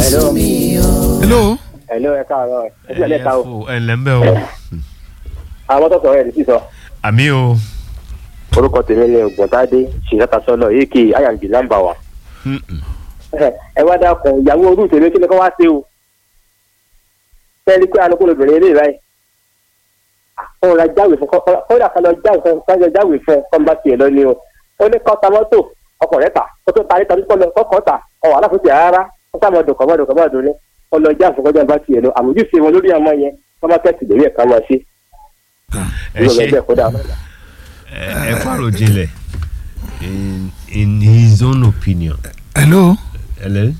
hello hello hello ẹ káàárọ̀ ẹ sí ẹlẹ́ka o fò ẹ ǹlẹ́ ń bẹ́ o àwọn tó sọ ẹ̀ ní sísọ àmì o orúkọ tèmi ni ògbóntádé ṣìyàtà sọlọ èkì ayàǹbì nàmbà wà. Mm-mm. ẹ wá dákun ìyàwó orú tèmi kí ni kó wá sí o fẹ́ẹ́ rí pé alukó lóbìnrin eré báyìí òun la jáwèé fún kó dà ká lọ jáwèé fún ká lọ jáwèé fún kọ́ńbà tiẹ̀ lọ ni o ó ní kọ́ ta mọ́tò ọkọ̀ rẹ̀ tà ó tó parí tàbí kọ́ lọ kọ́kọ́ tà ọ̀ aláfóso rárá ó sá mọ́ dùnkọ́ mọ́ dùnkọ́ mọ́ dùn ní ó lọ jáwèé fún kọ́jà bá tiẹ̀ lọ àmójúṣe wọn lórí ọmọ yẹn kọ́ máa tẹ̀sí lórí ẹ̀ka máa ṣe ẹ ṣe ìrọ̀lẹ́ kó dà ẹ ẹ fàrò jinlẹ̀ in in his own opinion hello ẹlẹ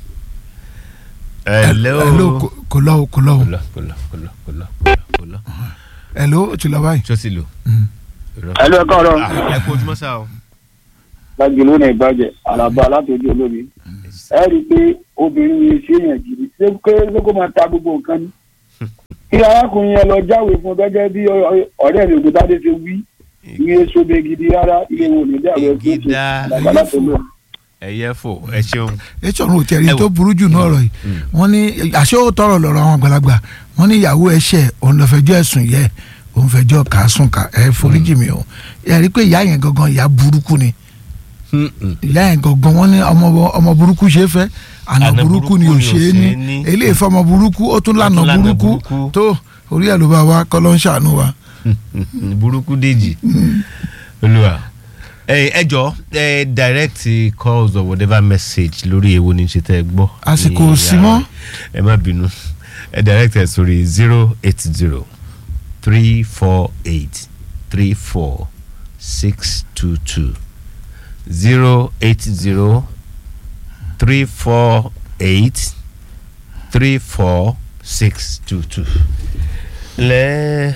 ẹlẹ o hello kò- kò lọ o, kò lọ o. kò lọ kò lọ kò lọ kò lọ kò lọ kò lọ hello o ti lọ báyìí. ṣọ́ọ̀ṣì lò. Mm. ẹlú ẹ káàárọ̀ ẹ kó ojúmọ́ sá o. lájú ló ní ìbàjẹ́ àlàbà látòjú olómi ẹ rí i pé obìnrin yìí ṣe èèyàn gidi ṣé pé ṣé kó máa ta gbogbo nǹkan ni kí arákùnrin yẹn lọ jáwèé fún gẹ́gẹ́ bí ọ- ọ̀rẹ́ mi ògùntàdé ṣe wí iye sóbe gidi rárá iye wo ní dàrú ẹgbẹ́ tó Ìgídá. àlàbà látòjú ẹyẹ fò ẹ ṣeun. ètò ọ̀run òtẹ̀rí Ẹ wò. tó burú jù náà rọ̀ yìí wọ́n ní àṣé ó tọrọ lọ́rọ̀ àwọn àgbàlagbà wọ́n ní ìyàwó ẹ̀ṣẹ̀ òun lọ fẹjọ́ ẹ̀sùn yẹ òun fẹjọ́ kàásùn ká ẹ foríjì mi o ẹ rí i pé ìyá yẹn gangan ìyá burúkú ni Mm-mm. ìyá yẹn gangan wọ́n ní ọmọ ọmọ burúkú ṣe é fẹ́ àná Àná burúkú ni ò ṣe é ní eléyìí fọmọ burúkú ó tún lànà Ó tún lànà burúkú burúkú. tó orí ẹ̀ ló bá wa kọ́ ló ń ṣàánú wa. burúkú dèjì olúwa ẹ ẹ jọ ẹ direct calls or whatever message lórí èwo ní ṣe tẹ ẹ gbọ́. Àsìkò ní ò sí yàrá. mọ́. ẹ má bínú ẹ direct ẹ sórí zero eight zero three four eight three four six two two zero eight zero three four eight three four six two two lẹ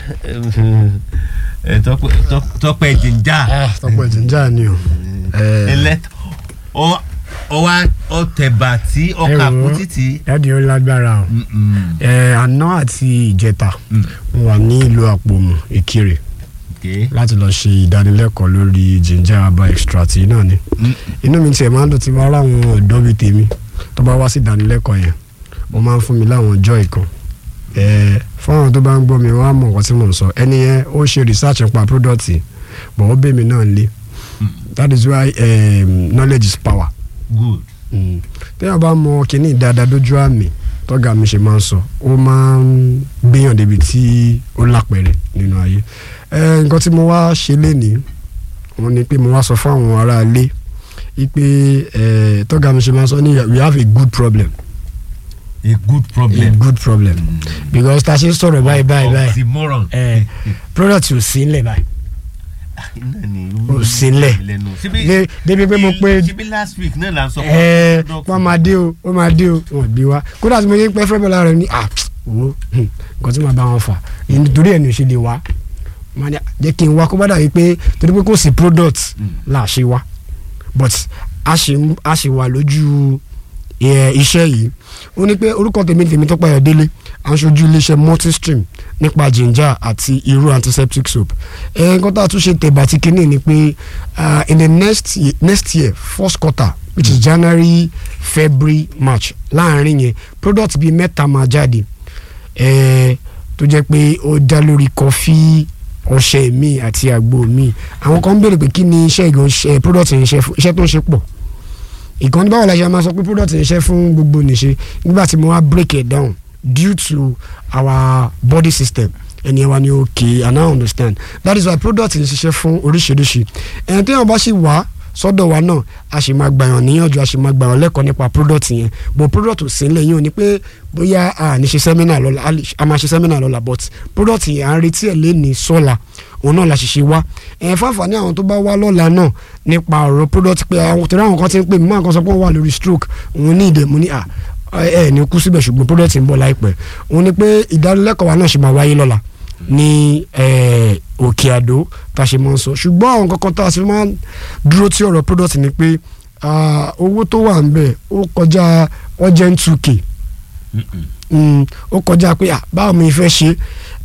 ẹ tọpẹ tọpẹ jìnjà tọpọ ìjìnjà ni o. ẹlẹ ọ ọ wa ọ tẹba tí ọkà kú títí. dáàdi ó lágbára o ẹ àná àti ìjẹta mo wà ní ìlú àpòmù ìkirè láti lọ ṣe ìdánilẹ́kọ̀ọ́ lórí ginger herbal extract yìí náà ni inú mi tiẹ̀ máa ń dùn tí wọ́n ráwọn ọ̀dọ́ bíi tèmi tó bá wá sí ìdánilẹ́kọ̀ọ́ yẹn wọ́n máa ń fún mi láwọn joy kan ẹ fún àwọn tó bá ń gbọ́ mi wọ́n á mọ̀ nǹkan tí mò ń sọ ẹni yẹn ó ṣe research nípa product but ó bẹ̀ mí náà lé that is why um, knowledge is power good. Mm. téèyàn bá mọ kínní dáadáa dójú àmì tọ́gà mi ṣe máa ń sọ ó máa ń gbéyàn débi tí ó lápẹ̀rẹ̀ nínú ayé ẹ nǹkan tí mo wá ṣe lénìí wọ́n ní pé mo wá sọ fún àwọn aráalé wípé ẹ tọ́gà mi ṣe máa ń sọ ní we have a good problem a good a problem. good problem because ta ṣe ń sọ̀rọ̀ báyìí báyìí báyìí oxymoron. ẹ product ò sí ńlẹ̀ báyìí iná ni Ó sílẹ̀. Dé- débi pé mo pé ṣebí last week náà là ń sọ ẹ wọ́n máa dé o wọ́n máa dé o wọ́n gbé wa kódà tí mo ní pẹ́ fẹ́ bọ́lá rẹ̀ ní à wo hmm, nǹkan tí màá bá wọn fà nítorí ẹ̀ ní o ṣe lè wá Màá ní, jẹ́ kí n wá kó bá dàbí pé torí pé kò sí product là ṣe wá but a ṣì ń- a ṣì wà lójú ẹ, iṣẹ́ yìí ó ní pé orúkọ tèmi tèmi tó payọ̀ délé à ń ṣojú iléeṣẹ́ multistream nípa ginger àti irú antiseptic soap ẹ nǹkan tá a tún ṣe tẹ̀bà tí kínní ni pé ah, in the next year, next year first quarter which is january february march láàrin yẹn product bíi mẹ́ta máa jáde ẹ tó jẹ́ pé ó dá lórí kọfí ọṣẹ mi àti àgbo mi àwọn kan ń béèrè pé kí ni iṣẹ́ ìgbọ̀n ṣe product yẹn ṣe fún iṣẹ́ tó ń ṣe pọ̀ ìkànnì báwo la ṣe máa sọ pé product yẹn ṣe fún gbogbo nìṣe nígbà tí mo wá break it down due to our body system ẹni ẹ wa ni okay and I understand that is why product yẹn ṣiṣẹ́ fún oríṣiríṣi ẹni tí wọn bá ṣì wá sọ́dọ̀ wa náà a sì máa gbàyàn níyànjú a sì máa gbàyàn lẹ́kọ̀ọ́ nípa product yẹn but product ò sí nílẹ̀ yín o ní pé bóyá a ní ṣe seminar lọ́la a lè- a máa ṣe seminar lọ́la but product yẹn à ń retí ẹ̀ lé ní sọ́la òun náà la ṣiṣẹ́ wá ẹ̀ fún àǹfààní àwọn tó bá wá lọ́la náà nípa ọ̀rọ̀ product pé àwọn torí àwọn kan ti ń pè mí máa kan sọ pé wọ́n wà lórí stroke òun ní ìdè mo ní à ẹ ẹ ní kú síbẹ̀ ṣùgbọ́n product ń bọ̀ láìpẹ́ òun ni pé ìdánilẹ́kọ̀ọ́ wa náà ṣe máa wáyé lọ́la ní eh, òkè àdó tá a ṣe máa ń sọ ṣùgbọ́n àwọn kankan tá a ṣe máa ń dúró tí ọ̀rọ̀ product ni pé ah, owó tó wà ń bẹ̀ ó kọjá urgent two k Mm, ó kọjá pé ah, báwo mi fẹ́ ṣe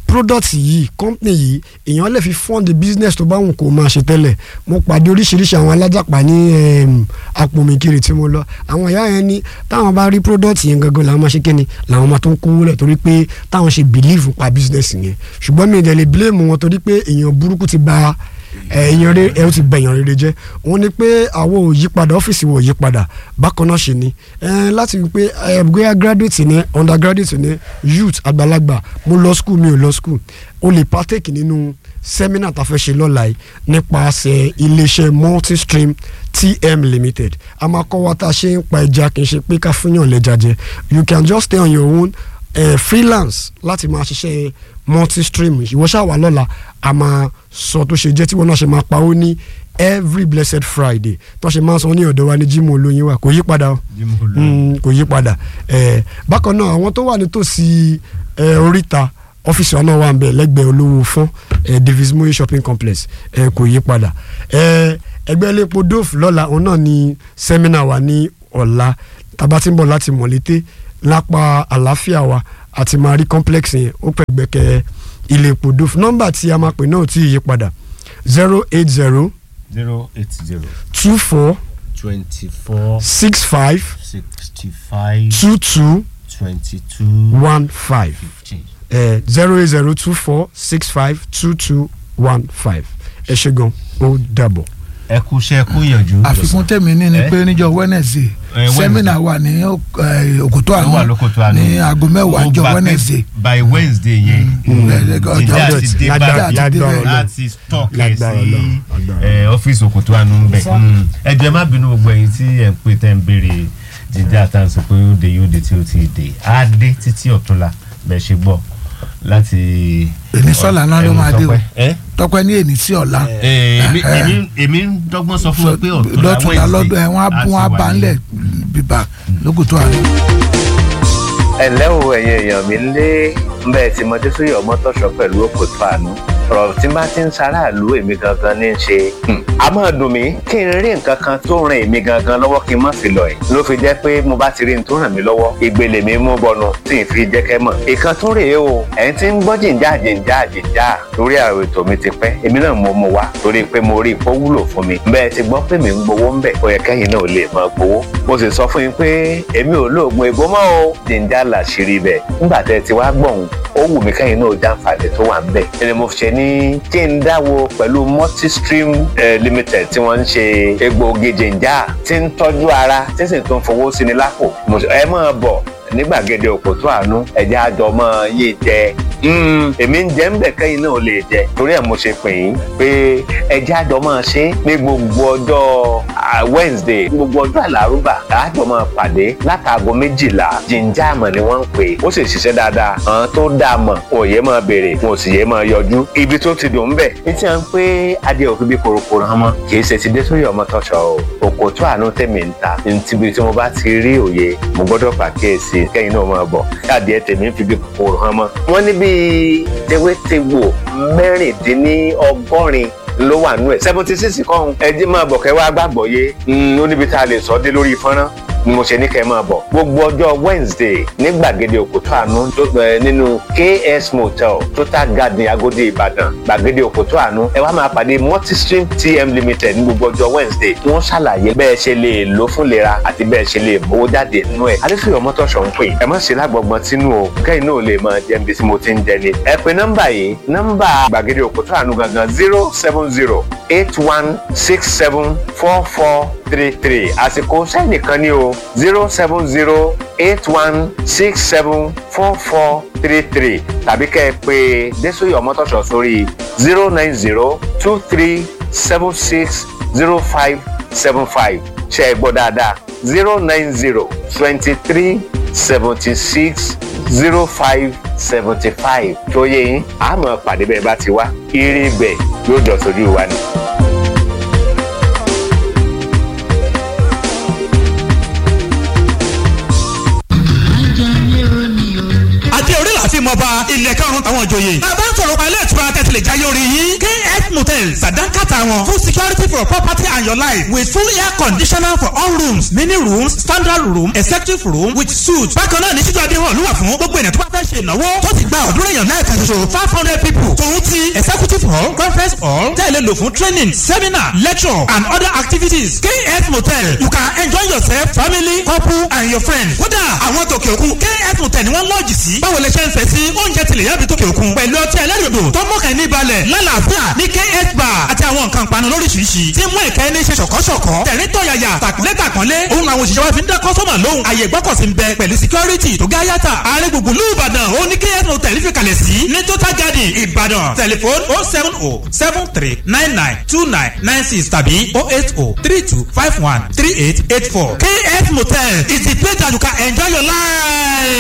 product yìí company yìí èèyàn lè fi fund the business tó bá wù kó máa ṣe tẹ́lẹ̀ mo pàdé oríṣiríṣi àwọn alájàpá ní em, àpòmìkiri tí mo lọ àwọn ìyá yẹn ní táwọn bá rí product yẹn gangan làwọn máa ṣe kíni làwọn máa tó ń kówó lẹ̀ torí pé táwọn ṣe believe pa business yẹn ṣùgbọ́n mi ì dẹ̀ lè blame wọn torí pé èèyàn burúkú ti ba èèyàn rere ẹ ó ti gbẹ̀yàn rere jẹ́ òun ni pé àwọn ò yí padà ọ́fíìsì wò yí padà bákan náà ṣe ni Eh, láti rí pé eh, bóyá graduate ni undergraduate ni youth àgbàlagbà mo lọ school mi ò lọ school o lè partake nínú seminar tá a fẹ́ ṣe lọ́la yìí nípasẹ̀ iléeṣẹ́ multistream tm limited a máa kọ́ wa tá a ṣe ń pa ẹja kì í ṣe pé ká fúnyàn lẹ́ja jẹ you can just stay on your own eh, freelance láti máa ṣiṣẹ́ multistream ìwọ ṣáà wà lọ́la a máa sọ tó ṣe jẹ́ tí wọ́n náà ṣe máa pawó ní every blessed friday tó ṣe máa san ní ọ̀dọ̀ wa ní jimoh olóyin wa kò yí padà o Mm, kò yí padà Eh, bákan náà àwọn tó wà nítòsí eh, oríta ọ́fíìsì wa náà wà nbẹ lẹ́gbẹ̀ẹ́ olówó fún eh, davis moye shopping complex eh, kò yí padà Eh, ẹgbẹ́ iléepo dove lọ́la òun náà ni sẹ́mínà wa ní ọ̀la tàbá tí ń bọ̀ láti mọ̀lété lápá àlàáfíà wa àti máa rí complex yẹn ó pẹ̀ gbẹ́kẹ̀ iléepo dove nọ́mbà tí a máa pè náà ò tí ì yí padà zero eight zero zero eight zero two four twenty four six five sixty five two two twenty two one five fifteen. zero eight zero two four six five two two one five ẹ ṣe gan ó dàbọ̀. ẹ kú iṣẹ́ ẹ kú ìyànjú. àfikún tèmi ní ni Eh? pé níjọ́ wednesday Eh, Wednesday. sẹ́mínà wà ní eh, òkútó Ó wà àná lókòtò àná. ní aago mẹ́wàá Ó níjọ́ gbà pé wednesday by wednesday yẹn eh, ọjọ́ jíjà ọjọ́ ti ti- dé lágbára- báyìí lágbára Ọlọ́run. láti stock ẹ̀ Lágbára sí Ọlọ́run, lágbára eh, ọ́fíìsì òkòtò àánú ń bẹ̀. Mm. ẹ jọ̀ọ́ ẹ má bínú gbogbo ẹ̀yin tí ẹ̀ ń pè tẹ́ ń béèrè jíjà tá à ń sọ pé ó dé yóò dé tí ó ti dé á dé títí ọ̀túnla bẹ́ẹ̀ ṣe gbọ́ láti. Èmi sọ́la náà ló ẹ̀wọ̀n máa dé o. Tọ́pẹ́. Eh? tọpẹ ní èní sí ọ̀la Eh, èmi- èmi- èmi ń dọ́gbọ́n sọ fún ẹ pé ọ̀túnla lọ́tùnla lọ́dọ̀ ẹ̀ wọ́n á á bún ti wọn á wà bá ní- ńlẹ̀ bíbá lókùtó àná. ẹ̀lẹ́ o ẹ̀yin èèyàn mi lé bẹ́ẹ̀ tí mo dé sórí ọmọ tọ̀sọ̀ pẹ̀lú òkòtò àánú ọ̀rọ̀ tí bá ti ń ṣaráàlú èmi gangan ní í ṣe. Hmm. a máa dùn mí kí n rí nǹkan kan tó ràn èmi gangan lọ́wọ́ kí n má fi lọ ẹ̀ ló fi jẹ́ pé mo bá ti rí n tó ràn mí lọ́wọ́ ìgbèlè mi mú bọnu tí n fi jẹ́ kẹ́ mọ̀. ìkan tó rèé o ẹ̀yin tí ń gbọ́ jìnjà jìnjà jìnjà lórí àwọn ètò mi ti pẹ́ èmi náà mo mú wá torí pé mo rí ipò wúlò fún mi bẹ́ẹ̀ ti gbọ́ pé mi ń gbowó ń bẹ̀ ó yẹ kẹ́yìn náà lè máa gbowó mo sì sọ fún yín pé èmi ò lóògùn ègbó mọ́ o jìnjà làṣírí bẹ̀ nígbà tẹ́ ẹ ti wá gbọ̀hún ó wù mí kẹ́yìn náà jàǹfààní tó wà ń bẹ̀ ẹni mo fi ṣe ní kí n dáwọ́ pẹ̀lú multistream eh, limited tí wọ́n ń ṣe egbòogi jìnjà tí ń tọ́jú ara tí sì tún fowó sí ni lápò Mo sọ, ẹ máa bọ̀ ní gbàgede òkòtó àánú ẹ̀jẹ̀ àjọ mọ́ yé jẹ Mm, èmi ń jẹ́ ń bẹ̀ kẹ́yìn náà lè jẹ torí ẹ̀ mo ṣe pè yín pé ẹ̀jẹ̀ àjọ máa ṣe ní gbogbo ọjọ́ ah, Wednesday gbogbo ọjọ́ àlárúbà àjọ máa pàdé látàgọ́ méjìlá jíjà àmọ̀ ni wọ́n ń pè é ó sì ṣiṣẹ́ dáadáa àwọn tó dáa mọ̀ òye máa béèrè wọn ò sì yé máa yọjú ibi tó ti dùn ń bẹ̀ ní tí wọ́n ń pé adé òfin bí korokoro hàn mọ́ kì í ṣe ti dé sórí ọmọ tọ́ṣọ o òkòtó àánú tèmi ń ta níbi tí mo bá ti rí òye mo gbọ́dọ̀ pàkíyèsí kẹ́yìn náà máa bọ̀ káàdì ẹ̀ tèmi ń fi bí kòkòrò hàn mọ́. wọ́n ní bíi tewétegbò mẹ́rìndínlọ́gọ́rin ló wà nú ẹ̀ seventy six kọ́hún ẹjí máa bọ̀ kẹ́ wá gbàgbọ́ yé ó níbi tá a lè sọ dé lórí fọ́nrán ni mo ṣe ní kẹ́ ẹ máa bọ̀ gbogbo ọjọ́ Wednesday ní gbàgede òkútó àánú tó ẹ nínú KS Motel Total Garden Agodi Ìbàdàn gbàgede òkútó àánú ẹ wá máa pàdé Multistream TM Limited ní gbogbo ọjọ́ Wednesday wọ́n ṣàlàyé bẹ́ẹ̀ ṣe lè lò fún lera àti bẹ́ẹ̀ ṣe lè mówó jáde nínú ẹ̀ adéfìyọ̀ mọ́tòṣọ̀ ń pè ẹ má ṣe lágbọ̀gbọ̀n tínú o kẹ́yìn náà lè máa jẹ́ ibi tí mo ti ń jẹ ni ẹ pe nọ́mbà yìí nọ́mbà gbàgede òkútó àánú gangan zero seven zero eight one six seven four four three three àsìkò sẹ́nìkan ní o zero seven zero eight one six seven four four three three tàbí kẹ́ ẹ pé Désòyè Ọmọ́tọ̀ṣọ́ sórí zero nine zero two three seven six zero five seven five ṣe é gbọ́ dáadáa zero nine zero twenty three seventy six zero five seventy five tó yẹ yín àmọ́ pàdé bẹ́ẹ̀ bá ti wá ire bẹ́ẹ̀ yóò jọ sójú wa ni. àti orí láti mọba ilẹ̀ karùn-ún àwọn ìjòyè. bàbá ń sọ̀rọ̀ pa ilé ìtura tẹ̀sílẹ̀ jáyé orí yín. kf motel sàdánkàtà wọn full security for property and your life with full air conditioner for all rooms mini rooms standard room executive room with suite. bákan náà ní títú adé hàn lúwà fún gbogbo ènìyàn tó bá fẹ́ ṣe ìnáwó tó ti gba ọ̀dúnrún èèyàn náà kan ṣoṣo five hundred people. tòun ti executive hall conference hall tẹ̀lé lò fún training seminar lecture and other activities. kf motel you can enjoy yourself family couple and your friends. kódà àwọn tòkè òkun kf motel ni wọ́n lọ́ọ̀jì sí. báwo lè ṣe ń fẹ́ sí oúnjẹ tilẹ̀ yàbí tòkè òkun. pẹ̀lú ọtí ẹlẹ́rìndò tó mọ̀kàn ní balẹ̀ lálàáfíà ní kf bar àti àwọn nǹkan panu lóríṣiríṣi. tí mú ìkẹ́ ní ṣe ṣọ̀kọ́ṣọ̀kọ́. tẹ̀rín tọ̀yàyà tàkúnlé tàkúnlé. òun làwọn òṣìṣẹ́ wa fi ń dá kọ́sọ́mà lóhùn. àyè gbọ́kọ̀sí ń bẹ pẹ̀lú security tó gá yàtà. ààrẹ gbùngbùn lù ìbàdàn ó ní kf motel fi kalẹ̀ sí. ní total garden ìbàdàn tẹlifon oh seven oh seven three nine nine two nine nine six tàbí oh eight oh three two five one three eight eight four. kf motel is the place that you can enjoy your life.